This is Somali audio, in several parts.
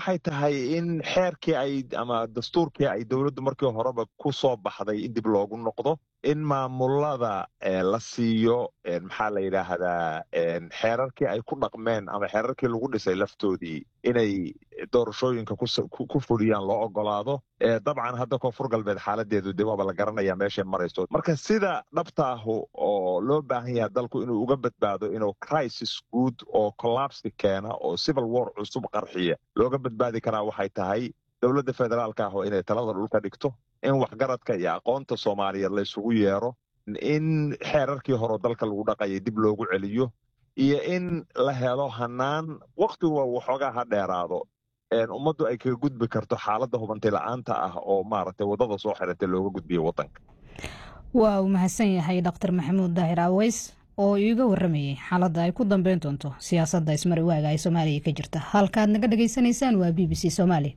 waxay tahay in xeerkii ay ama dastuurkii ay dowladdu markii horeba ku soo baxday in dib loogu noqdo in maamulada la siiyo maxaa la yidhaahdaa xeerarkii ay ku dhaqmeen ama xeerarkii lagu dhisay laftoodii inay doorashooyinka ku fuliyaan loo ogolaado dabcan hadda koonfur galbeed xaaladeedu de waaba la garanaya meeshay marayso marka sida dhabta ahu oo loo baahan yahay dalku inuu uga badbaado inuu crisis guud oo collapsi keena oo civil war cusub qarxiya looga badbaadi karaa waxay tahay dowladda federaalka ah oo inay talada dhulka dhigto in waxgaradka iyo aqoonta soomaaliyeed la isugu yeero in xeerarkii hore dalka lagu dhaqayay dib loogu celiyo iyo in la helo hanaan wakhtiga waxoogaa ha dheeraado ummaddu ay kaga gudbi karto xaaladda hubanti la-aanta ah oo maaragtay waddada soo xiratay looga gudbiyo waddanka waa uu mahadsan yahay dr maxamuud daahir aweys oo iiga waramayay xaaladda ay ku dambeyn doonto siyaasadda ismari waaga ay soomaaliya ka jirta halkaad naga dhagaysanaysaan waa b b c soomaali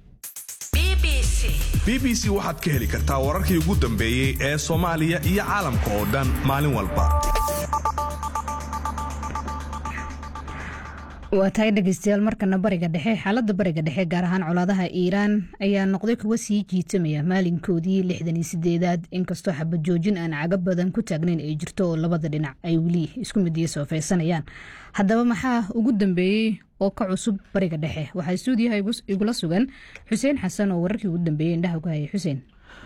b b c waxaad ka heli kartaa wararkii ugu dambeeyey ee soomaaliya iyo caalamka oo dhan maalin walba waa tahay dhegeystayaal markana bariga dhexe xaaladda bariga dhexe gaar ahaan colaadaha iiraan ayaa noqday kuwa sii jiitamaya maalinkoodii lixdan iyo sideedaad inkastoo xabad joojin aan caga badan ku taagnayn ay jirto oo labada dhinac ay weli isku midiya soofeysanayaan haddaba maxaa ugu dambeeyey oo ka cusub bariga dhexe waxaa stuudiyaha igula sugan xuseen xasan oo wararkii ugu dambeeyey indhaha ku hayay xuseen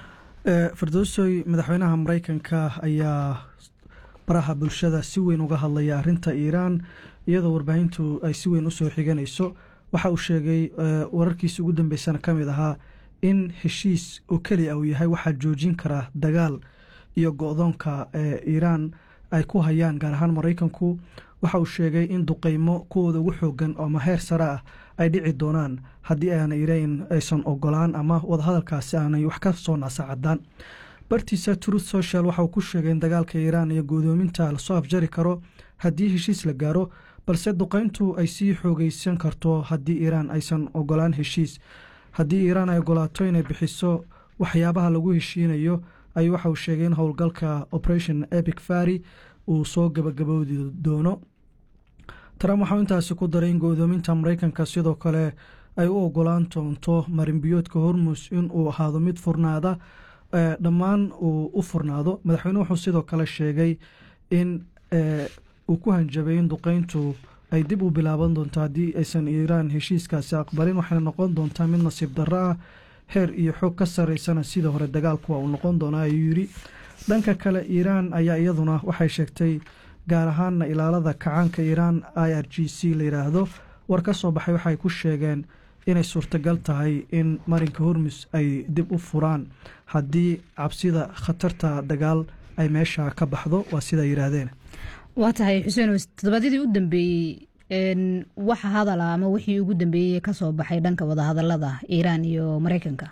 firdowsoy madaxweynaha mareykanka ayaa baraha bulshada si weyn uga hadlaya arinta iiraan iyadoo warbaahintu ay si weyn usoo xiganayso waxa uu sheegay wararkiisi ugu dambeysana ka mid ahaa in heshiis oo keliya uu yahay waxaa joojin kara dagaal iyo go-doonka iiraan ay ku hayaan gaar ahaan maraykanku waxa uu sheegay in duqeymo kuwooda ugu xoogan oo maheer sare ah ay dhici doonaan haddii aana iiraan aysan ogolaan ama wadahadalkaasi aanay wax ka soo naasacadaan bartiisa truth social waxa uu ku sheegay in dagaalka iiraan iyo guudoominta lasoo afjari karo haddii heshiis la gaaro balse duqeyntu ay sii xoogeysan karto haddii iiraan aysan ogolaan heshiis haddii iiraan ay ogolaato inay bixiso waxyaabaha lagu heshiinayo ayuu waxa uu sheegay in howlgalka operation epic fari uu soo gabagaboodi doono trump waxau intaasi ku daray in go-doominta mareykanka sidoo kale ay u ogolaan doonto marinbiyoodka hormus in uu ahaado mid furnaada dhammaan uu u furnaado madaxweyne wuxuu sidoo kale sheegay in uu ku hanjabay in duqeyntu ay dib u bilaaban doonto haddii aysan iiraan heshiiskaasi aqbalin waxayna noqon doontaa mid nasiib darro ah heer iyo xoog ka sareysana sida hore dagaalku waa uu noqon doonaa ayuu yidhi dhanka kale iiraan ayaa iyaduna waxay sheegtay gaar ahaana ilaalada kacaanka iiraan i r g c la yidhaahdo war ka soo baxay waxay ku sheegeen inay suurtagal tahay in marinka hormus ay dib u furaan haddii cabsida khatarta dagaal ay meesha ka baxdo waa sidaa yidhaahdeen waa tahay xuseen toddobaadyadii u dambeeyey waxa hadala ama wixii ugu dambeeyey kasoo baxay dhanka wadahadalada iiraan iyo mareykanka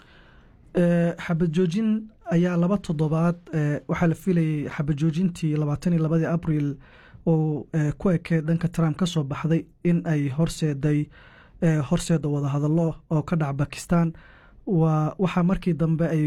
xabad joojin ayaa laba toddobaad waxaa la filayay xabad joojintii labaatan iyo labadii abril oo ku ekee dhanka trump ka soo baxday in ay horseeday horseeda wadahadallo oo ka dhac bakistan waa waxaa markii dambe ay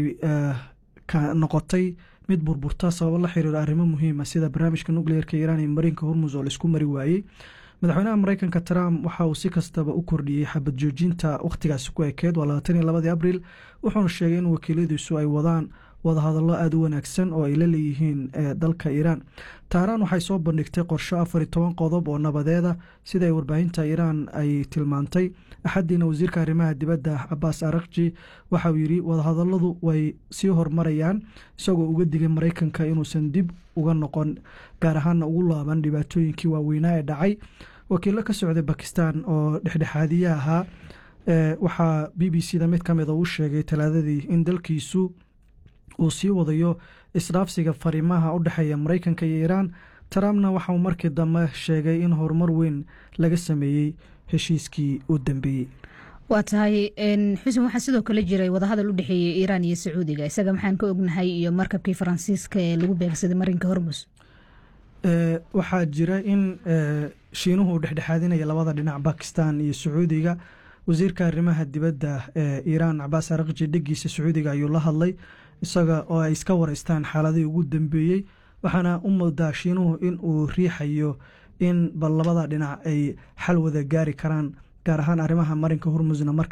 noqotay mid burburta sababo la xiriiro arrimo muhiima sida barnaamijka nucleerka iiraan iyo mariinka hormus oo laisku mari waayey madaxweynaha mareykanka trump waxa uu si kastaba u kordhiyey xabad joojinta wakhtigaasi ku ekeed waa labaatan iyo labadii abril wuxuuna sheegay in wakiiladiisu ay wadaan wadahadallo aada u wanaagsan oo ay la leeyihiin dalka iiraan tahraan waxay soo bandhigtay qorsho afar iyo toban qodob oo nabadeeda sida ay warbaahinta iiraan ay tilmaantay axadiina wasiirka arrimaha dibadda cabaas arakji waxa uu yidhi wadahadalladu way sii hormarayaan isagoo uga digay maraykanka inuusan dib uga noqon gaar ahaana ugu laaban dhibaatooyinkii waaweynaa ee dhacay wakiilo ka socday bakistan oo dhexdhexaadiye ahaa waxaa b b c da mid ka mida uu sheegay talaadadii in dalkiisu uu sii wadayo isdhaafsiga fariimaha u dhexeeya maraykanka iyo iiraan trumpna waxauu markii dambe sheegay in horumar weyn laga sameeyey heshiiskii u dambeeyey waa tahay xuseen waxaa sidoo kale jiray wadahadal u dhexeeyey iiraan iyo sacuudiga isaga maxaan ka ognahay iyo markabkii faransiiska ee lagu beegsaday marinka hormus waxaa jira in shiinuhu uu dhexdhexaadinaya labada dhinac bakistan iyo sacuudiga wasiirka arrimaha dibadda ee iiraan cabaas arakji dhegiisa sacuudiga ayuu la hadlay isaga oo ay iska wareystaan xaaladihii ugu dambeeyey waxaana u moodaa shiinuhu in uu riixayo in bal labada dhinac ay xal wada gaari karaan gaar ahaan arrimaha marinka hormusna marka